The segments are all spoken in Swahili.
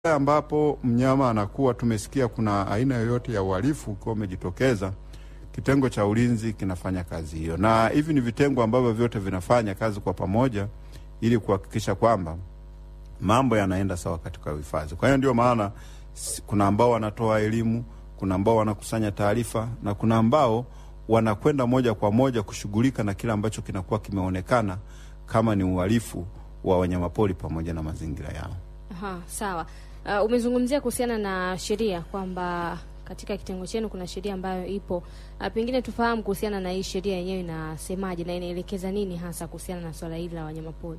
ambapo mnyama anakuwa, tumesikia kuna aina yoyote ya uhalifu ukiwa umejitokeza, kitengo cha ulinzi kinafanya kazi hiyo, na hivi ni vitengo ambavyo vyote vinafanya kazi kwa pamoja ili kuhakikisha kwamba mambo yanaenda sawa katika uhifadhi. Kwa hiyo ndio maana s- kuna ambao wanatoa elimu, kuna ambao wanakusanya taarifa na kuna ambao wanakwenda moja kwa moja kushughulika na kile ambacho kinakuwa kimeonekana kama ni uhalifu wa wanyamapori pamoja na mazingira yao. Aha, sawa. Uh, umezungumzia kuhusiana na sheria kwamba katika kitengo chenu kuna sheria ambayo ipo. Uh, pengine tufahamu kuhusiana na hii sheria yenyewe inasemaje na inaelekeza nini hasa kuhusiana na swala hili la wanyamapori.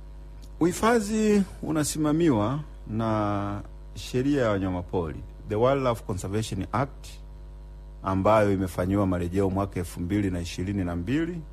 Uhifadhi unasimamiwa na sheria ya wanyamapori, the Wildlife Conservation Act ambayo imefanyiwa marejeo mwaka elfu mbili na ishirini na mbili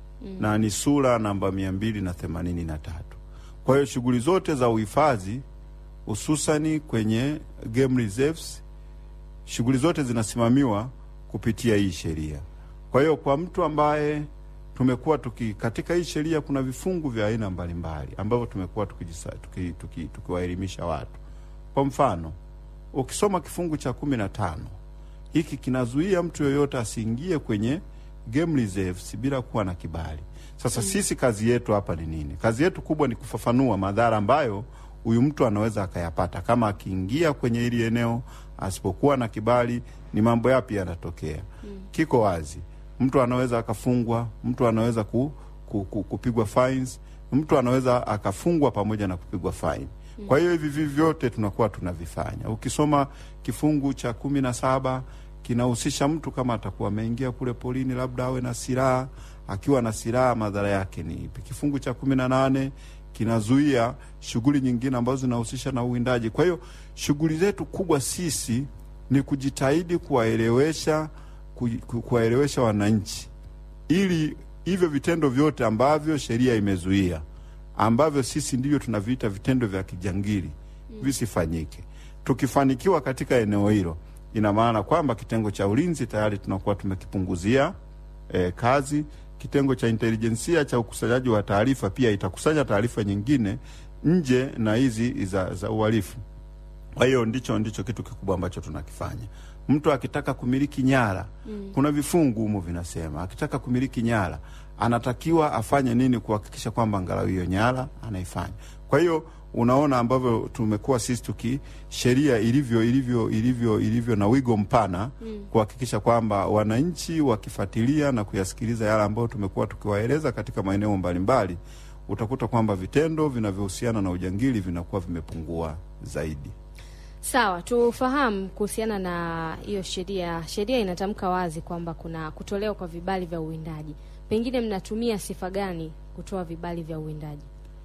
na ni sura namba mia mbili na themanini na tatu. Kwa hiyo shughuli zote za uhifadhi hususani kwenye game reserves, shughuli zote zinasimamiwa kupitia hii sheria. Kwa hiyo kwa mtu ambaye tumekuwa tuki katika hii sheria kuna vifungu vya aina mbalimbali ambavyo tumekuwa tukiwaelimisha tuki, tuki, tukiwaelimisha watu. Kwa mfano ukisoma kifungu cha kumi na tano hiki kinazuia mtu yoyote asiingie kwenye game reserves bila kuwa na kibali. Sasa sisi kazi yetu hapa ni nini? Kazi yetu kubwa ni kufafanua madhara ambayo huyu mtu anaweza akayapata kama akiingia kwenye hili eneo asipokuwa na kibali, ni mambo yapi yanatokea. Kiko wazi, mtu anaweza akafungwa, mtu anaweza ku, ku, ku, kupigwa fines, mtu anaweza akafungwa pamoja na kupigwa fine. Kwa hiyo hivi vivi vyote tunakuwa tunavifanya. Ukisoma kifungu cha kumi na saba kinahusisha mtu kama atakuwa ameingia kule polini, labda awe na silaha. Akiwa na silaha, madhara yake ni ipi? Kifungu cha kumi na nane kinazuia shughuli nyingine ambazo zinahusisha na uwindaji. Kwa hiyo shughuli zetu kubwa sisi ni kujitahidi kuwaelewesha ku, ku, kuwaelewesha wananchi ili hivyo vitendo vyote ambavyo sheria imezuia ambavyo sisi ndivyo tunaviita vitendo vya kijangili visifanyike. Tukifanikiwa katika eneo hilo, ina maana kwamba kitengo cha ulinzi tayari tunakuwa tumekipunguzia eh, kazi. Kitengo cha intelijensia cha ukusanyaji wa taarifa pia itakusanya taarifa nyingine nje na hizi za, za uhalifu. Kwa hiyo ndicho ndicho kitu kikubwa ambacho tunakifanya. Mtu akitaka kumiliki nyara mm. kuna vifungu humu vinasema, akitaka kumiliki nyara anatakiwa afanye nini kuhakikisha kwamba angalau hiyo nyara anaifanya. Kwa hiyo unaona ambavyo tumekuwa sisi tuki sheria ilivyo ilivyo ilivyo ilivyo na wigo mpana mm. kuhakikisha kwamba wananchi wakifuatilia na kuyasikiliza yale ambayo tumekuwa tukiwaeleza katika maeneo mbalimbali, utakuta kwamba vitendo vinavyohusiana na ujangili vinakuwa vimepungua zaidi. Sawa, tufahamu kuhusiana na hiyo sheria. Sheria inatamka wazi kwamba kuna kutolewa kwa vibali vya uwindaji. Pengine mnatumia sifa gani kutoa vibali vya uwindaji?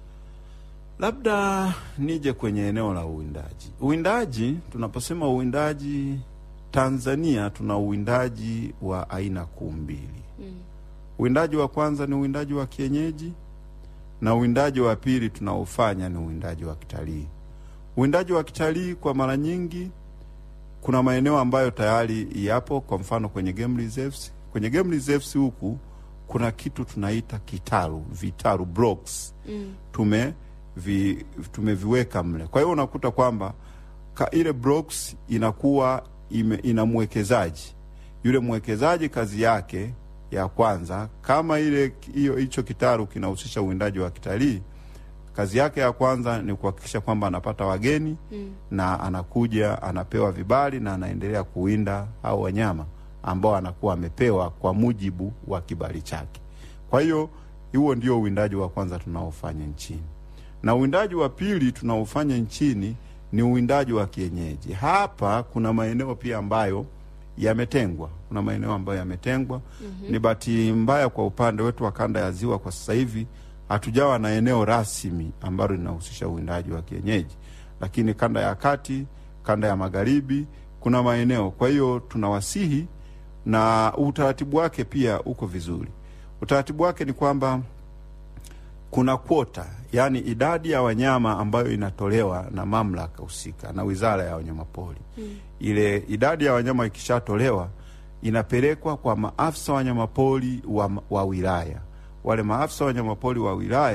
Labda nije kwenye eneo la uwindaji. Uwindaji, tunaposema uwindaji, Tanzania tuna uwindaji wa aina kuu mbili. Mm. Uwindaji wa kwanza ni uwindaji wa kienyeji na uwindaji wa pili tunaofanya ni uwindaji wa kitalii. Uwindaji wa kitalii kwa mara nyingi kuna maeneo ambayo tayari yapo, kwa mfano kwenye game reserves. Kwenye game reserves huku kuna kitu tunaita kitaru, vitaru blocks Mm. tume vi, tumeviweka mle. Kwa hiyo unakuta kwamba ka, ile blocks inakuwa ime, ina mwekezaji. Yule mwekezaji kazi yake ya kwanza, kama ile hiyo hicho kitaru kinahusisha uwindaji wa kitalii, kazi yake ya kwanza ni kuhakikisha kwamba anapata wageni Mm. na anakuja anapewa vibali na anaendelea kuwinda hao wanyama ambao anakuwa amepewa kwa mujibu wa kibali chake. Kwa hiyo huo ndio uwindaji wa kwanza tunaofanya nchini, na uwindaji wa pili tunaofanya nchini ni uwindaji wa kienyeji. Hapa kuna maeneo pia ambayo yametengwa, kuna maeneo ambayo yametengwa. mm-hmm. Ni bahati mbaya kwa upande wetu wa kanda ya Ziwa, kwa sasa hivi hatujawa na eneo rasmi ambalo linahusisha uwindaji wa kienyeji, lakini kanda ya kati, kanda ya magharibi kuna maeneo. Kwa hiyo tunawasihi, na utaratibu wake pia uko vizuri. Utaratibu wake ni kwamba kuna kwota, yaani idadi ya wanyama ambayo inatolewa na mamlaka husika na Wizara ya Wanyamapori. Mm. Ile idadi ya wanyama ikishatolewa inapelekwa kwa maafisa wanyamapori wa, wa wilaya. Wale maafisa wanyamapori wa wilaya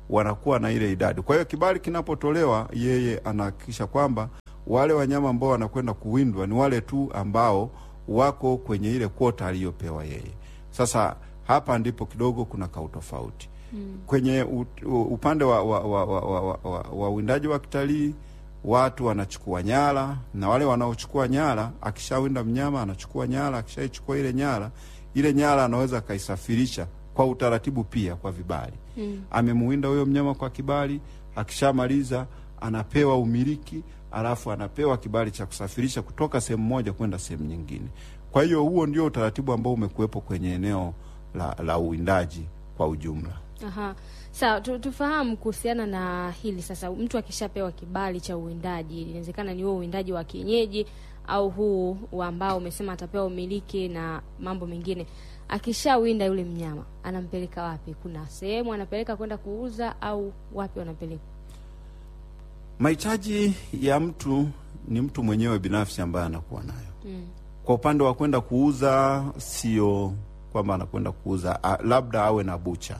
wanakuwa na ile idadi. Kwa hiyo kibali kinapotolewa, yeye anahakikisha kwamba wale wanyama ambao wanakwenda kuwindwa ni wale tu ambao wako kwenye ile kwota aliyopewa yeye. Sasa hapa ndipo kidogo kuna kautofauti mm. kwenye u, u, upande wa wa, wa, wa, wa, wa, wa, wa uwindaji wa kitalii watu wanachukua nyara, na wale wanaochukua nyara, akishawinda mnyama anachukua nyara, akishaichukua ile nyara, ile nyara anaweza akaisafirisha kwa utaratibu pia kwa vibali Mm. amemuwinda huyo mnyama kwa kibali, akishamaliza anapewa umiliki, alafu anapewa kibali cha kusafirisha kutoka sehemu moja kwenda sehemu nyingine. Kwa hiyo huo ndio utaratibu ambao umekuwepo kwenye eneo la, la uwindaji kwa ujumla. Aha. Sawa, tu, tufahamu kuhusiana na hili sasa. Mtu akishapewa kibali cha uwindaji, inawezekana ni huo uwindaji wa kienyeji au huu wa ambao umesema atapewa umiliki na mambo mengine. Akishawinda yule mnyama, anampeleka wapi? Kuna sehemu anapeleka kwenda kuuza au wapi wanapeleka? Mahitaji ya mtu ni mtu mwenyewe binafsi ambaye anakuwa nayo. Mm. Kwa upande wa kwenda kuuza, sio kwamba anakwenda kuuza a, labda awe na bucha,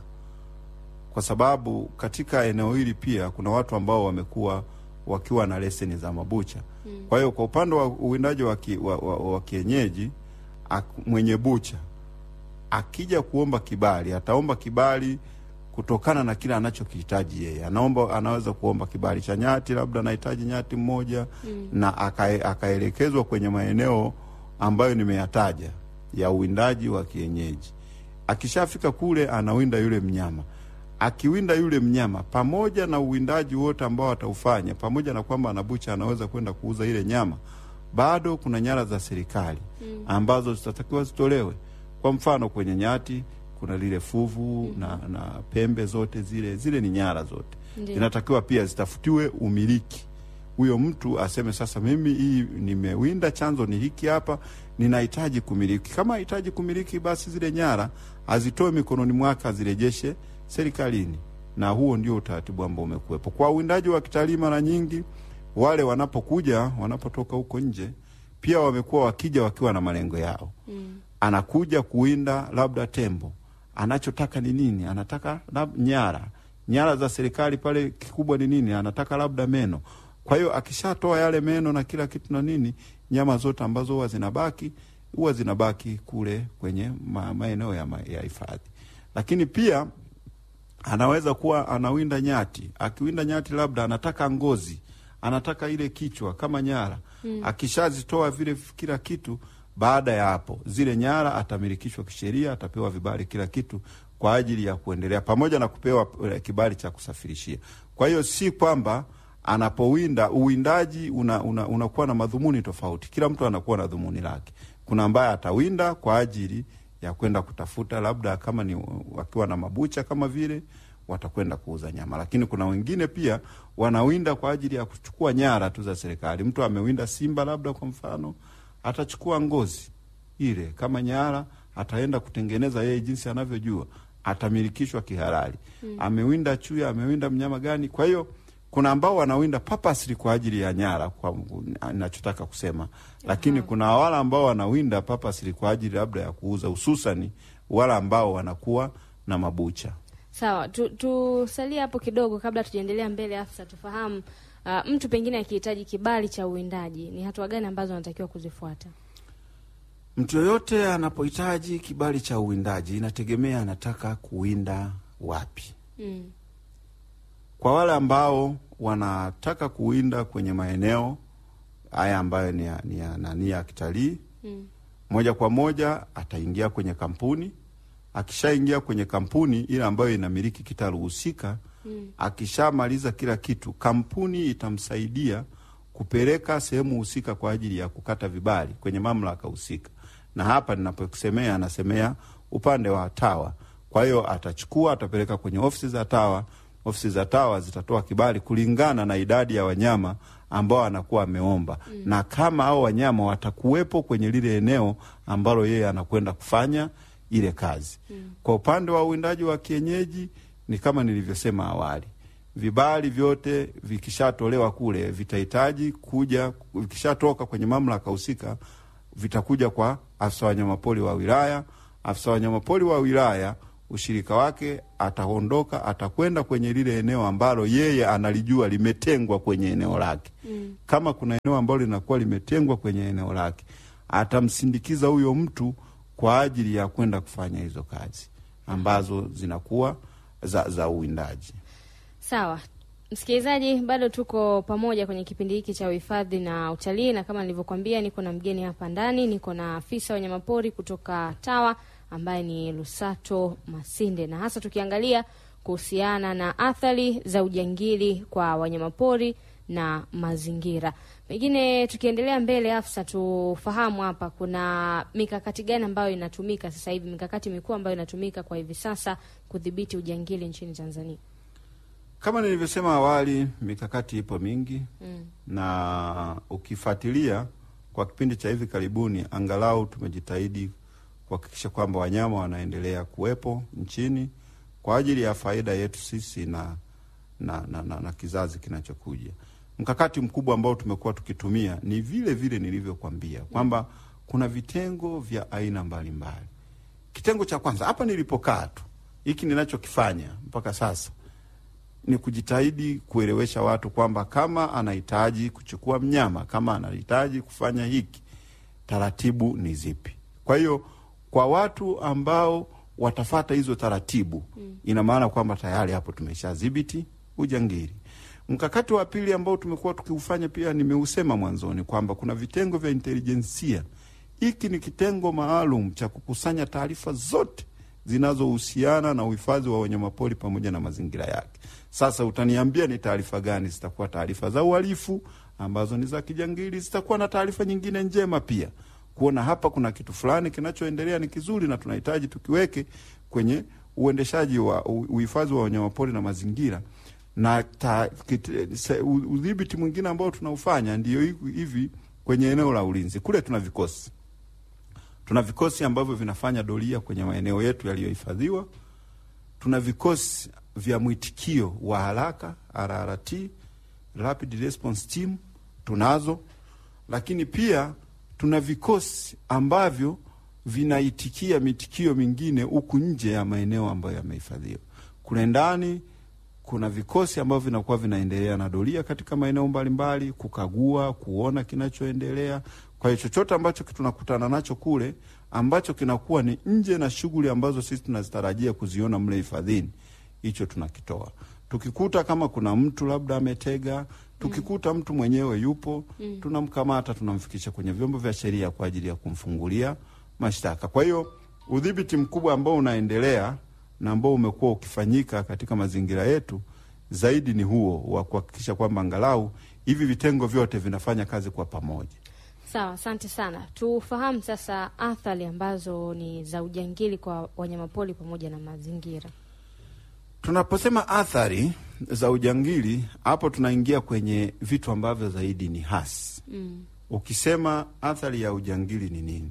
kwa sababu katika eneo hili pia kuna watu ambao wamekuwa wakiwa na leseni za mabucha. Mm. Kwa hiyo kwa upande wa uwindaji wa, ki, wa, wa, wa kienyeji ak, mwenye bucha akija kuomba kibali ataomba kibali kutokana na kile anachokihitaji yeye. Anaomba, anaweza kuomba kibali cha nyati, labda anahitaji nyati mmoja Mm. na akae- akaelekezwa kwenye maeneo ambayo nimeyataja ya uwindaji wa kienyeji. Akishafika kule, anawinda yule mnyama. Akiwinda yule mnyama, pamoja na uwindaji wote ambao ataufanya, pamoja na kwamba anabucha anaweza kwenda kuuza ile nyama, bado kuna nyara za serikali Mm. ambazo zitatakiwa zitolewe. Kwa mfano kwenye nyati kuna lile fuvu na, na pembe zote zile zile ni nyara zote Ndiyo. inatakiwa pia zitafutiwe umiliki. Huyo mtu aseme sasa, mimi hii nimewinda, chanzo ni hiki hapa, ninahitaji kumiliki. Kama hahitaji kumiliki, basi zile nyara azitoe mikononi mwake, azirejeshe serikalini, na huo ndio utaratibu ambao umekuwepo kwa uwindaji wa kitalii. Mara nyingi wale wanapokuja, wanapotoka huko nje, pia wamekuwa wakija wakiwa na malengo yao Mm. anakuja kuwinda labda tembo, anachotaka ni nini? Anataka lab, nyara nyara za serikali pale, kikubwa ni nini? Anataka labda meno. Kwa hiyo akishatoa yale meno na kila kitu na nini, nyama zote ambazo huwa zinabaki huwa zinabaki kule kwenye ma, maeneo ya, ma, ya hifadhi. Lakini pia anaweza kuwa anawinda nyati. Akiwinda nyati, labda anataka ngozi, anataka ile kichwa kama nyara Mm. akishazitoa vile kila kitu, baada ya hapo zile nyara atamilikishwa kisheria, atapewa vibali kila kitu kwa ajili ya kuendelea, pamoja na kupewa eh, kibali cha kusafirishia. Kwa hiyo si kwamba anapowinda uwindaji unakuwa una, unakuwa na madhumuni tofauti. Kila mtu anakuwa na dhumuni lake. Kuna ambaye atawinda kwa ajili ya kwenda kutafuta labda kama ni wakiwa na mabucha kama vile watakwenda kuuza nyama, lakini kuna wengine pia wanawinda kwa ajili ya kuchukua nyara tu za serikali. Mtu amewinda simba labda kwa mfano, atachukua ngozi ile kama nyara, ataenda kutengeneza yeye jinsi anavyojua, atamilikishwa kihalali. Mm. Amewinda chuya, amewinda mnyama gani? Kwa hiyo kuna ambao wanawinda purposely kwa ajili ya nyara, kwa ninachotaka kusema, lakini Aha. kuna wale ambao wanawinda purposely kwa ajili labda ya kuuza, hususani wale ambao wanakuwa na mabucha. Sawa, tu- tusalie hapo kidogo kabla tujaendelea mbele. Afisa, tufahamu uh, mtu pengine akihitaji kibali cha uwindaji ni hatua gani ambazo anatakiwa kuzifuata? Mtu yoyote anapohitaji kibali cha uwindaji, inategemea anataka kuwinda wapi. Mm. Kwa wale ambao wanataka kuwinda kwenye maeneo haya ambayo ni ya, ni ya, nani ya kitalii, Mm. moja kwa moja ataingia kwenye kampuni. Akishaingia kwenye kampuni ile ambayo inamiliki kitalu husika, Mm. akishamaliza kila kitu, kampuni itamsaidia kupeleka sehemu husika kwa ajili ya kukata vibali kwenye mamlaka husika. Na hapa ninaposemea, anasemea upande wa TAWA. Kwa hiyo atachukua, atapeleka kwenye ofisi za TAWA. Ofisi za TAWA zitatoa kibali kulingana na idadi ya wanyama ambao anakuwa ameomba mm. na kama hao wanyama watakuwepo kwenye lile eneo ambalo yeye anakwenda kufanya ile kazi Mm. kwa upande wa uwindaji wa kienyeji ni kama nilivyosema awali, vibali vyote vikishatolewa kule vitahitaji kuja, vikishatoka kwenye mamlaka husika vitakuja kwa afisa wanyamapori wa wilaya. Afisa wanyamapori wa wilaya ushirika wake, ataondoka, atakwenda kwenye lile eneo ambalo yeye analijua limetengwa kwenye eneo lake. Mm. Kama kuna eneo ambalo linakuwa limetengwa kwenye eneo lake, atamsindikiza huyo mtu kwa ajili ya kwenda kufanya hizo kazi ambazo zinakuwa za, za uwindaji. Sawa msikilizaji, bado tuko pamoja kwenye kipindi hiki cha uhifadhi na utalii, na kama nilivyokuambia, niko na mgeni hapa ndani, niko na afisa wanyamapori kutoka TAWA ambaye ni Lusato Masinde, na hasa tukiangalia kuhusiana na athari za ujangili kwa wanyamapori na mazingira. Pengine tukiendelea mbele, afisa, tufahamu hapa kuna mikakati gani ambayo inatumika sasa hivi, mikakati mikuu ambayo inatumika kwa hivi sasa kudhibiti ujangili nchini Tanzania? Kama nilivyosema awali, mikakati ipo mingi Mm. na ukifuatilia kwa kipindi cha hivi karibuni, angalau tumejitahidi kuhakikisha kwamba wanyama wanaendelea kuwepo nchini kwa ajili ya faida yetu sisi na, na, na, na, na kizazi kinachokuja. Mkakati mkubwa ambao tumekuwa tukitumia ni vile vile nilivyokwambia kwamba kuna vitengo vya aina mbalimbali. Kitengo cha kwanza hapa nilipokaa tu, hiki ninachokifanya mpaka sasa ni kujitahidi kuelewesha watu kwamba kama anahitaji kuchukua mnyama, kama anahitaji kufanya hiki, taratibu ni zipi. Kwa hiyo kwa watu ambao watafata hizo taratibu mm. ina maana kwamba tayari hapo tumeshadhibiti ujangili. Mkakati wa pili ambao tumekuwa tukiufanya pia nimeusema mwanzoni kwamba kuna vitengo vya intelijensia. Hiki ni kitengo maalum cha kukusanya taarifa zote zinazohusiana na uhifadhi wa wanyamapori pamoja na mazingira yake. Sasa utaniambia ni taarifa gani? Zitakuwa taarifa za uhalifu ambazo ni za kijangili, zitakuwa na taarifa nyingine njema pia, kuona hapa kuna kitu fulani kinachoendelea ni kizuri na tunahitaji tukiweke kwenye uendeshaji wa u- uhifadhi wa wanyamapori na mazingira na ta- kit- se- u- udhibiti mwingine ambao tunaufanya ndio hivi hivi kwenye eneo la ulinzi. Kule tuna vikosi tuna vikosi ambavyo vinafanya doria kwenye maeneo yetu yaliyohifadhiwa. Tuna vikosi vya mwitikio wa haraka RRT, Rapid Response Team tunazo, lakini pia tuna vikosi ambavyo vinaitikia mitikio mingine huku nje ya maeneo ambayo yamehifadhiwa. Kule ndani kuna vikosi ambavyo vinakuwa vinaendelea na doria katika maeneo mbalimbali, kukagua, kuona kinachoendelea. Kwa hiyo chochote ambacho tunakutana nacho kule ambacho kinakuwa ni nje na shughuli ambazo sisi tunazitarajia kuziona mle hifadhini, hicho tunakitoa. Tukikuta kama kuna mtu labda ametega, tukikuta mtu mwenyewe yupo, tunamkamata, tunamfikisha kwenye vyombo vya sheria kwa ajili ya kumfungulia mashtaka. Kwa hiyo udhibiti mkubwa ambao unaendelea na ambao umekuwa ukifanyika katika mazingira yetu zaidi ni huo wa kuhakikisha kwamba angalau hivi vitengo vyote vinafanya kazi kwa pamoja. Sawa, asante sana. Tufahamu sasa athari ambazo ni za ujangili kwa wanyamapori pamoja na mazingira. Tunaposema athari za ujangili, hapo tunaingia kwenye vitu ambavyo zaidi ni hasi. Mm. Ukisema athari ya ujangili ni nini?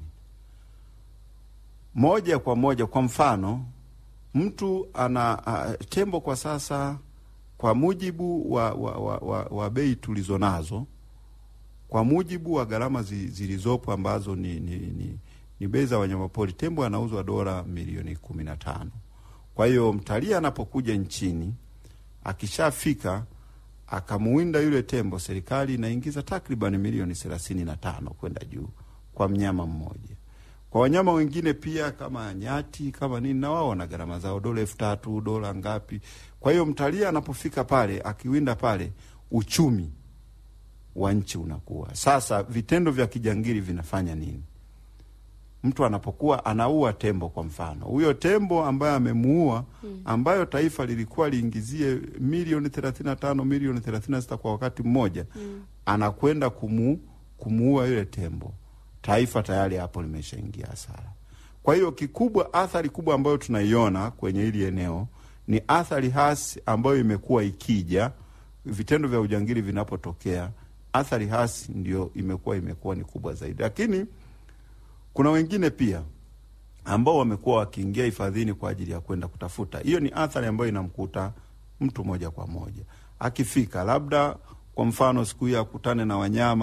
Moja kwa moja, kwa mfano, mtu ana a, tembo kwa sasa, kwa mujibu wa, wa, wa, wa, wa bei tulizo nazo, kwa mujibu wa gharama zi, zilizopo ambazo ni, ni, ni, ni bei za wanyamapori, tembo anauzwa dola milioni kumi na tano. Kwa hiyo mtalii anapokuja nchini akishafika akamuwinda yule tembo, serikali inaingiza takriban milioni thelathini na tano kwenda juu kwa mnyama mmoja. Kwa wanyama wengine pia kama nyati kama nini, na wao wana gharama zao, dola elfu tatu dola ngapi. Kwa hiyo mtalii anapofika pale akiwinda pale, uchumi wa nchi unakuwa sasa. Vitendo vya kijangili vinafanya nini? Mtu anapokuwa anaua tembo, kwa mfano, huyo tembo ambaye amemuua, ambayo taifa lilikuwa liingizie milioni thelathini na tano milioni thelathini na sita kwa wakati mmoja, anakwenda kumu, kumuua yule tembo, taifa tayari hapo limeshaingia hasara. Kwa hiyo kikubwa, athari kubwa ambayo tunaiona kwenye hili eneo ni athari hasi ambayo imekuwa ikija vitendo vya ujangili vinapotokea, athari hasi ndio imekuwa imekuwa ni kubwa zaidi, lakini kuna wengine pia ambao wamekuwa wakiingia hifadhini kwa ajili ya kwenda kutafuta. Hiyo ni athari ambayo inamkuta mtu moja kwa moja akifika, labda kwa mfano siku hiyo akutane na wanyama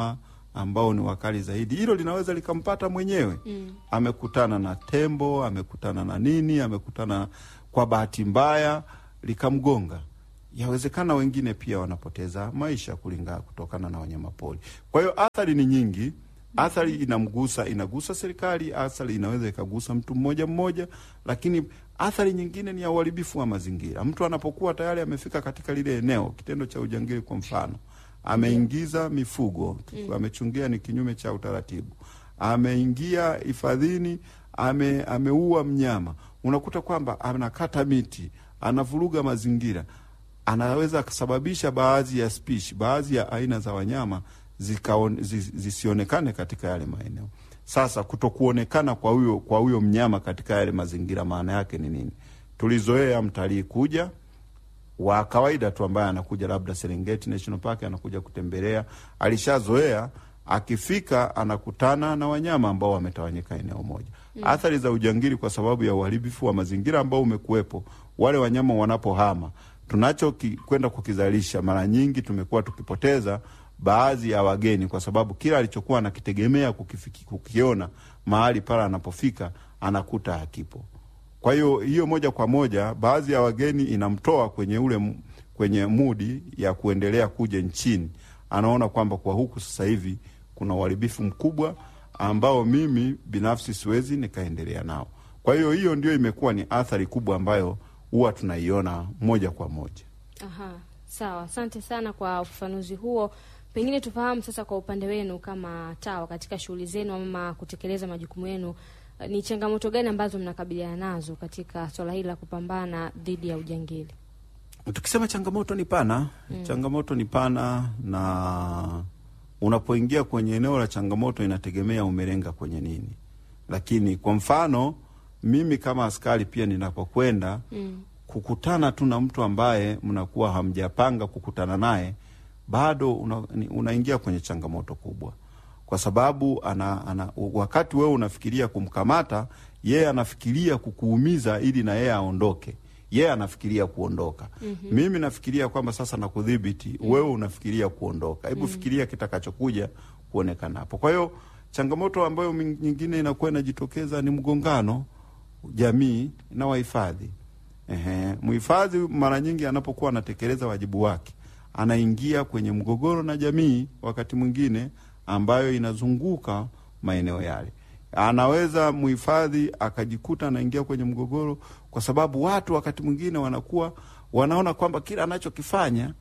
ambao ni wakali zaidi. Hilo linaweza likampata mwenyewe Mm. amekutana na tembo, amekutana na nini, amekutana kwa bahati mbaya likamgonga. Yawezekana wengine pia wanapoteza maisha kulingana kutokana na wanyamapori. Kwa hiyo athari ni nyingi. Athari inamgusa inagusa serikali, athari inaweza ikagusa mtu mmoja mmoja, lakini athari nyingine ni ya uharibifu wa mazingira. Mtu anapokuwa tayari amefika katika lile eneo, kitendo cha ujangili kwa mfano, ameingiza mifugo, amechungia ni kinyume cha utaratibu, ameingia hifadhini, ame, ameua mnyama, unakuta kwamba anakata miti, anavuruga mazingira, anaweza kusababisha baadhi ya spishi, baadhi ya aina za wanyama zikaon, zis, zisionekane katika yale maeneo. Sasa kutokuonekana kwa huyo kwa huyo mnyama katika yale mazingira, maana yake ni nini? Tulizoea mtalii kuja wa kawaida tu ambaye anakuja labda Serengeti National Park anakuja kutembelea, alishazoea akifika anakutana na wanyama ambao wametawanyika eneo moja. Athari za ujangili kwa sababu ya uharibifu wa mazingira ambao umekuwepo, wale wanyama wanapohama, tunacho ki- kwenda kukizalisha, mara nyingi tumekuwa tukipoteza baadhi ya wageni kwa sababu kila alichokuwa anakitegemea kukifiki, kukiona mahali pale anapofika anakuta hakipo. Kwa hiyo hiyo moja kwa moja baadhi ya wageni inamtoa kwenye ule m- kwenye mudi ya kuendelea kuja nchini. Anaona kwamba kwa huku sasa hivi kuna uharibifu mkubwa ambao mimi binafsi siwezi nikaendelea nao. Kwa hiyo hiyo ndio imekuwa ni athari kubwa ambayo huwa tunaiona moja kwa moja. Aha, sawa. Asante sana kwa ufafanuzi huo. Pengine tufahamu sasa, kwa upande wenu kama TAWA katika shughuli zenu ama kutekeleza majukumu yenu, eh, ni changamoto gani ambazo mnakabiliana nazo katika swala hili la kupambana dhidi ya ujangili? Tukisema changamoto ni pana mm. changamoto ni pana, na unapoingia kwenye eneo la changamoto inategemea umelenga kwenye nini. Lakini kwa mfano mimi kama askari pia ninapokwenda Mm. kukutana tu na mtu ambaye mnakuwa hamjapanga kukutana naye, bado una, ni- unaingia kwenye changamoto kubwa, kwa sababu ana, ana, wakati wewe unafikiria kumkamata yeye anafikiria kukuumiza ili na yeye aondoke. Yeye anafikiria kuondoka. mm-hmm. Mimi nafikiria kwamba sasa nakudhibiti mm-hmm. Wewe unafikiria kuondoka. Hebu mm-hmm. fikiria kitakachokuja kuonekana hapo. Kwa hiyo changamoto ambayo min- nyingine inakuwa inajitokeza ni mgongano jamii na wahifadhi. Ehe, mhifadhi mara nyingi anapokuwa anatekeleza wajibu wake anaingia kwenye mgogoro na jamii, wakati mwingine ambayo inazunguka maeneo yale. Anaweza mhifadhi akajikuta anaingia kwenye mgogoro kwa sababu watu wakati mwingine wanakuwa wanaona kwamba kila anachokifanya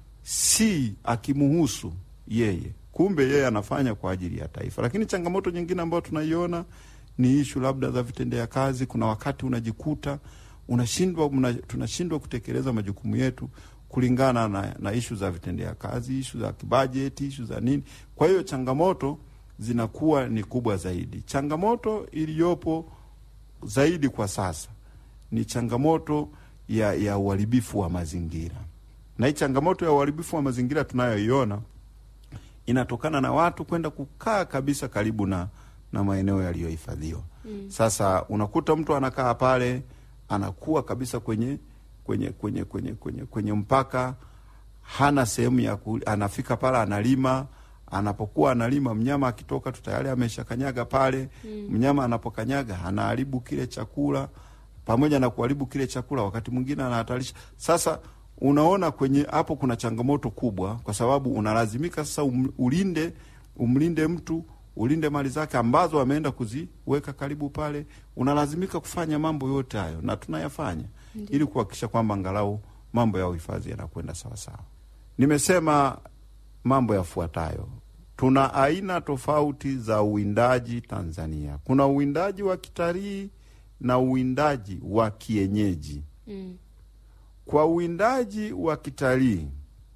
si akimuhusu yeye, kumbe yeye anafanya kwa ajili ya taifa. Lakini changamoto nyingine ambayo tunaiona ni ishu labda za vitendea kazi. Kuna wakati unajikuta unashindwa mna, tunashindwa kutekeleza majukumu yetu kulingana na, na ishu za vitendea kazi, ishu za kibajeti, ishu za nini. Kwa hiyo changamoto zinakuwa ni kubwa zaidi. Changamoto iliyopo zaidi kwa sasa ni changamoto ya, ya uharibifu wa mazingira, na hii changamoto ya uharibifu wa mazingira tunayoiona inatokana na watu kwenda kukaa kabisa karibu na, na maeneo yaliyohifadhiwa. Mm. Sasa unakuta mtu anakaa pale anakuwa kabisa kwenye kwenye kwenye kwenye kwenye, kwenye mpaka, hana sehemu ya ku, anafika pale analima. Anapokuwa analima, mnyama akitoka tu tayari ameshakanyaga pale. Mm. Mnyama anapokanyaga anaharibu kile chakula, pamoja na kuharibu kile chakula, wakati mwingine anahatarisha. Sasa unaona kwenye hapo kuna changamoto kubwa, kwa sababu unalazimika sasa um, ulinde umlinde mtu ulinde mali zake ambazo ameenda kuziweka karibu pale. Unalazimika kufanya mambo yote hayo, na tunayafanya ili kuhakikisha kwamba angalau mambo ya uhifadhi yanakwenda sawasawa. Nimesema mambo yafuatayo. Tuna aina tofauti za uwindaji Tanzania. Kuna uwindaji wa kitalii na uwindaji wa kienyeji. Mm. Kwa uwindaji wa kitalii,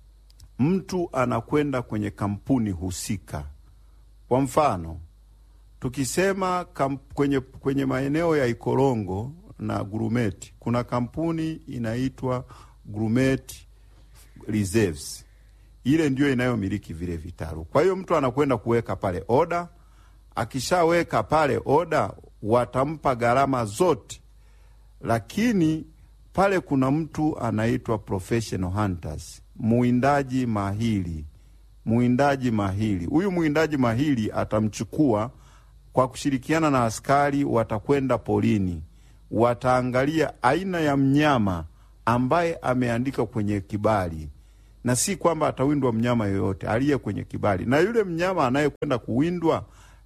mtu anakwenda kwenye kampuni husika. Kwa mfano, tukisema kamp, kwenye, kwenye maeneo ya Ikorongo na Grumeti kuna kampuni inaitwa Grumeti Reserves. Ile ndio inayomiliki vile vitalu. Kwa hiyo mtu anakwenda kuweka pale oda. Akishaweka pale oda, watampa gharama zote, lakini pale kuna mtu anaitwa professional hunters, muwindaji mahiri, mwindaji mahiri. Huyu mwindaji mahiri atamchukua kwa kushirikiana na askari, watakwenda porini, wataangalia aina ya mnyama ambaye ameandika kwenye kibali, na si kwamba atawindwa mnyama yoyote aliye kwenye kibali. Na yule mnyama anayekwenda kuwindwa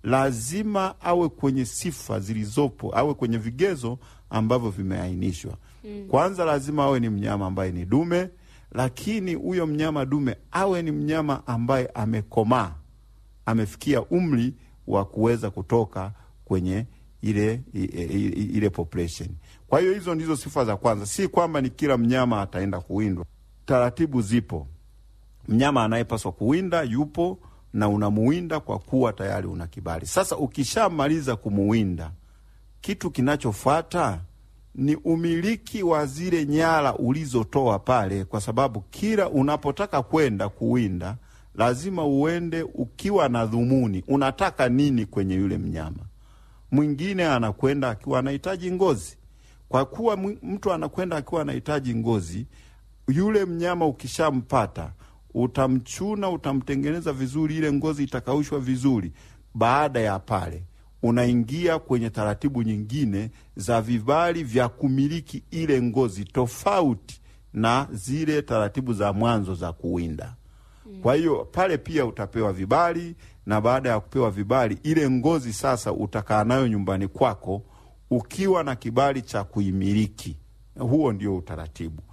lazima awe kwenye sifa zilizopo, awe kwenye vigezo ambavyo vimeainishwa. Kwanza lazima awe ni mnyama ambaye ni dume, lakini huyo mnyama dume awe ni mnyama ambaye amekomaa, amefikia umri wa kuweza kutoka kwenye ile i- i- i- ile population. Kwa hiyo hizo ndizo sifa za kwanza, si kwamba ni kila mnyama ataenda kuwindwa. Taratibu zipo, mnyama anayepaswa kuwinda yupo na unamuwinda kwa kuwa tayari una kibali. Sasa ukishamaliza kumuwinda, kitu kinachofuata ni umiliki wa zile nyara ulizotoa pale, kwa sababu kila unapotaka kwenda kuwinda lazima uende ukiwa na dhumuni, unataka nini kwenye yule mnyama. Mwingine anakwenda akiwa anahitaji ngozi. Kwa kuwa mwi- mtu anakwenda akiwa anahitaji ngozi, yule mnyama ukishampata utamchuna, utamtengeneza vizuri, ile ngozi itakaushwa vizuri. Baada ya pale, unaingia kwenye taratibu nyingine za vibali vya kumiliki ile ngozi, tofauti na zile taratibu za mwanzo za kuwinda. Kwa hiyo pale pia utapewa vibali, na baada ya kupewa vibali, ile ngozi sasa utakaa nayo nyumbani kwako ukiwa na kibali cha kuimiliki. Huo ndio utaratibu.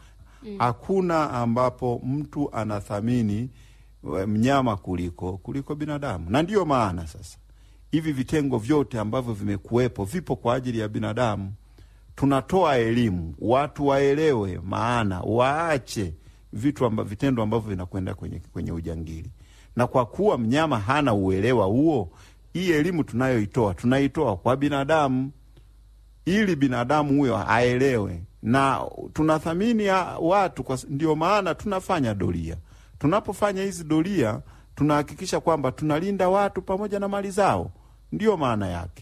Hakuna ambapo mtu anathamini eh, mnyama kuliko kuliko binadamu, na ndiyo maana sasa hivi vitengo vyote ambavyo vimekuwepo vipo kwa ajili ya binadamu. Tunatoa elimu, watu waelewe maana, waache vitu amba, vitendo ambavyo vinakwenda kwenye, kwenye ujangili. Na kwa kuwa mnyama hana uelewa huo, hii elimu tunayoitoa tunaitoa kwa binadamu ili binadamu huyo aelewe, na tunathamini ya watu kwa, ndio maana tunafanya doria. Tunapofanya hizi doria, tunahakikisha kwamba tunalinda watu pamoja na mali zao, ndiyo maana yake,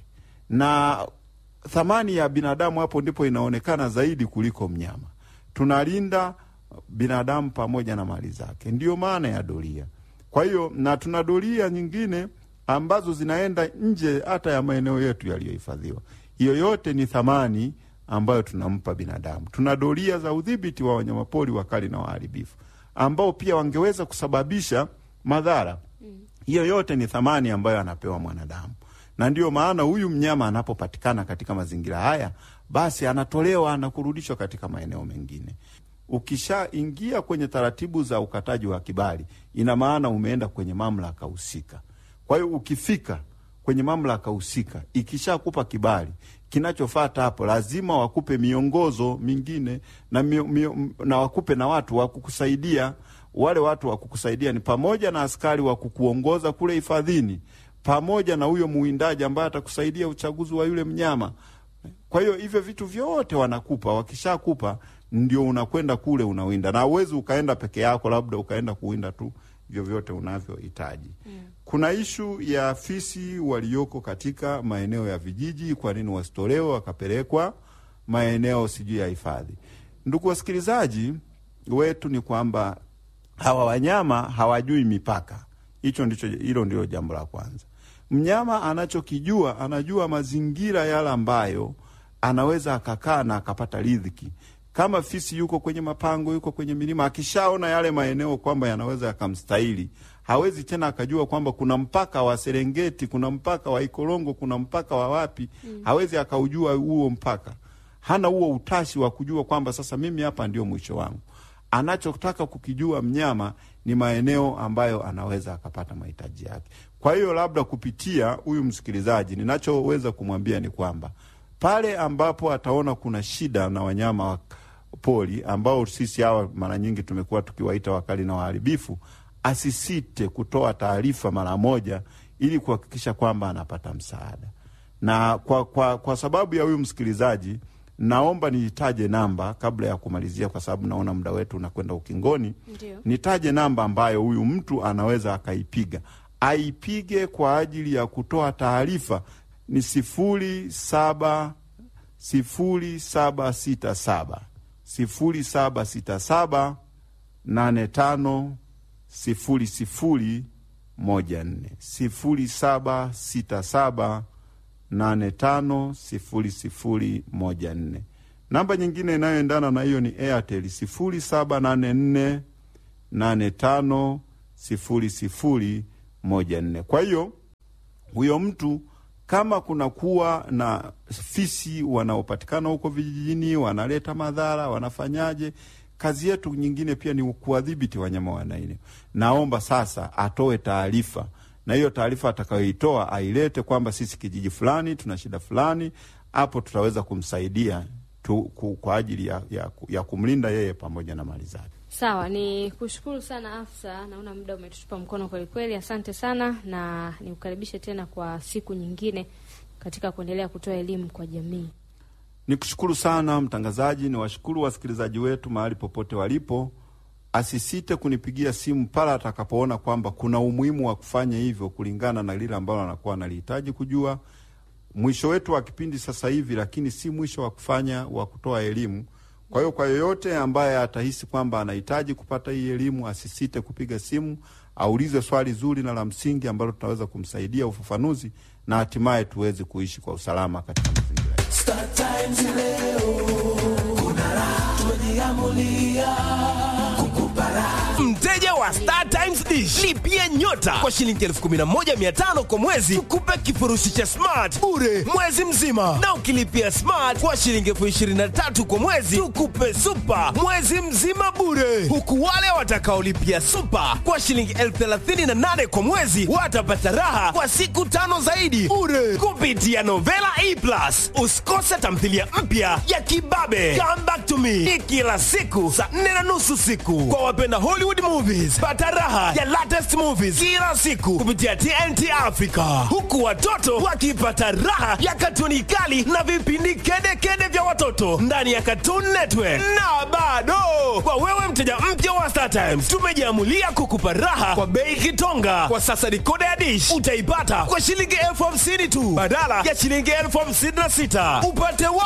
na thamani ya binadamu hapo ndipo inaonekana zaidi kuliko mnyama. Tunalinda binadamu pamoja na mali zake, ndiyo maana ya doria. Kwa hiyo na tuna doria nyingine ambazo zinaenda nje hata ya maeneo yetu yaliyohifadhiwa. Hiyo yote ni thamani ambayo tunampa binadamu. Tuna doria za udhibiti wa wanyamapori wakali na waharibifu ambao pia wangeweza kusababisha madhara. Hiyo yote ni thamani ambayo anapewa mwanadamu, na ndiyo maana huyu mnyama anapopatikana katika mazingira haya, basi anatolewa na kurudishwa katika maeneo mengine. Ukishaingia kwenye taratibu za ukataji wa kibali, ina maana umeenda kwenye mamlaka husika. Kwa hiyo ukifika kwenye mamlaka husika, ikishakupa kibali, kinachofata hapo lazima wakupe miongozo mingine na, mio, mio, na wakupe na watu wa kukusaidia. Wale watu wa kukusaidia ni pamoja na askari wa kukuongoza kule hifadhini, pamoja na huyo muwindaji ambaye atakusaidia uchaguzi wa yule mnyama. Kwa hiyo hivyo vitu vyote wanakupa, wakishakupa ndio unakwenda kule unawinda, na uwezi ukaenda peke yako, labda ukaenda kuwinda tu vyovyote unavyohitaji. Mm. Kuna ishu ya fisi walioko katika maeneo ya vijiji, kwa nini wasitolewe wakapelekwa maeneo sijui ya hifadhi? Ndugu wasikilizaji wetu, ni kwamba hawa wanyama hawajui mipaka. Hicho ndicho, hilo ndio jambo la kwanza. Mnyama anachokijua, anajua mazingira yale ambayo anaweza akakaa na akapata riziki kama fisi yuko kwenye mapango, yuko kwenye milima, akishaona yale maeneo kwamba yanaweza yakamstahili, hawezi tena akajua kwamba kuna mpaka wa Serengeti, kuna mpaka wa Ikorongo, kuna mpaka wa wapi. Mm. Hawezi akaujua huo mpaka, hana huo utashi wa kujua kwamba sasa mimi hapa ndio mwisho wangu. Anachotaka kukijua mnyama ni maeneo ambayo anaweza akapata mahitaji yake. Kwa hiyo labda kupitia huyu msikilizaji, ninachoweza kumwambia ni kwamba pale ambapo ataona kuna shida na wanyama wa pori ambao sisi hawa mara nyingi tumekuwa tukiwaita wakali na waharibifu, asisite kutoa taarifa mara moja ili kuhakikisha kwamba anapata msaada. Na kwa, kwa, kwa sababu ya huyu msikilizaji, naomba nitaje namba kabla ya kumalizia, kwa sababu naona muda wetu unakwenda ukingoni. Ndiyo. Nitaje namba ambayo huyu mtu anaweza akaipiga, aipige kwa ajili ya kutoa taarifa ni sifuri saba sifuri saba sita saba sifuri saba sita saba nane tano sifuri sifuri moja nne sifuri saba sita saba nane tano sifuri sifuri moja nne. Namba nyingine inayoendana na hiyo ni Airtel sifuri saba nane nne nane tano sifuri sifuri moja nne. Kwa hiyo huyo mtu kama kuna kuwa na fisi wanaopatikana huko vijijini wanaleta madhara, wanafanyaje? Kazi yetu nyingine pia ni kuwadhibiti wanyama wa aina. Naomba sasa atoe taarifa, na hiyo taarifa atakayoitoa ailete kwamba sisi kijiji fulani tuna shida fulani, hapo tutaweza kumsaidia tu, ku, kwa ajili ya, ya, ya kumlinda yeye pamoja na mali zake. Sawa, ni kushukuru sana afisa, naona muda umetutupa mkono kweli kweli. Asante sana na nikukaribishe tena kwa siku nyingine katika kuendelea kutoa elimu kwa jamii. Nikushukuru sana mtangazaji, ni washukuru wasikilizaji wetu mahali popote walipo. Asisite kunipigia simu pale atakapoona kwamba kuna umuhimu wa kufanya hivyo kulingana na lile ambalo anakuwa analihitaji kujua. Mwisho wetu wa kipindi sasa hivi, lakini si mwisho wa kufanya wa kutoa elimu. Kwa hiyo kwa yoyote ambaye atahisi kwamba anahitaji kupata hii elimu, asisite kupiga simu, aulize swali zuri na la msingi ambalo tunaweza kumsaidia ufafanuzi na hatimaye tuweze kuishi kwa usalama katika mazingira yetu. Star Times leo kuna raha, tumejiamulia kukupa raha. Mteja wa Star Times Dish lipia nyota kwa shilingi 11500 kwa mwezi, tukupe kifurushi cha smart bure mwezi mzima, na ukilipia smart kwa shilingi 23000 kwa mwezi, tukupe super mwezi mzima bure, huku wale watakaolipia super kwa shilingi 38000 kwa mwezi watapata raha kwa siku tano zaidi bure kupitia Novela E Plus. Usikose tamthilia mpya ya Kibabe Come Back to Me ni kila siku saa nne na nusu siku kwa wapenda Hollywood movies. Pata raha ya latest movies kila siku kupitia TNT Africa, huku watoto wakipata raha ya katuni kali na vipindi kedekede vya watoto ndani ya Cartoon Network. Na bado kwa wewe mteja mpya wa Star Times, tumejiamulia kukupa raha kwa bei kitonga. Kwa sasa dikoda ya dish utaipata kwa shilingi elfu hamsini tu badala ya shilingi elfu hamsini na sita. Upate wa